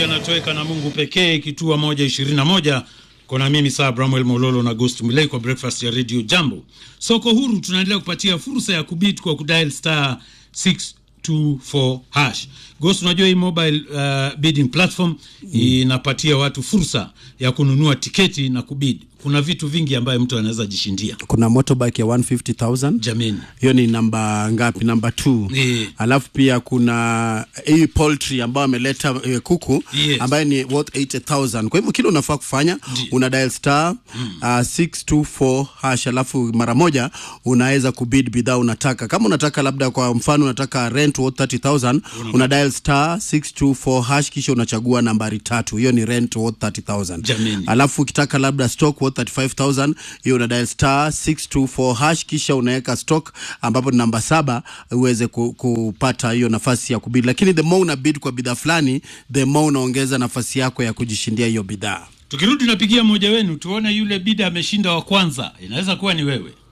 yanatoweka na Mungu pekee, kituo moja ishirini na moja kona mimi saa Bramwel Mololo na Ghost Mulei kwa breakfast ya Radio Jambo. Soko huru tunaendelea kupatia fursa ya kubit kwa kudial star 624 hash. Ghost, unajua hii mobile uh, bidding platform mm. inapatia watu fursa ya kununua tiketi na kubid. Kuna vitu vingi ambayo mtu anaweza jishindia. kuna motorbike ya 150000 Jameni, hiyo ni namba ngapi namba 2 Eh. alafu pia kuna hii poultry ambayo ameleta eh, kuku Yes. ambayo ni worth 80000 kwa hivyo kile unafaa kufanya una dial star uh, 624 hash alafu mara moja unaweza kubid bidhaa unataka kama unataka labda kwa mfano unataka rent worth 30000 una dial star 624 hash kisha unachagua nambari tatu hiyo ni rent worth 30000 Jameni. alafu ukitaka labda stock worth 35000 hiyo una dial star 624 hash kisha unaweka stock ambapo ni namba saba uweze ku, kupata hiyo nafasi ya kubid lakini the more una bid kwa bidhaa fulani the more unaongeza nafasi yako ya kujishindia hiyo bidhaa tukirudi napigia mmoja wenu tuone yule bida ameshinda wa kwanza, inaweza kuwa ni wewe.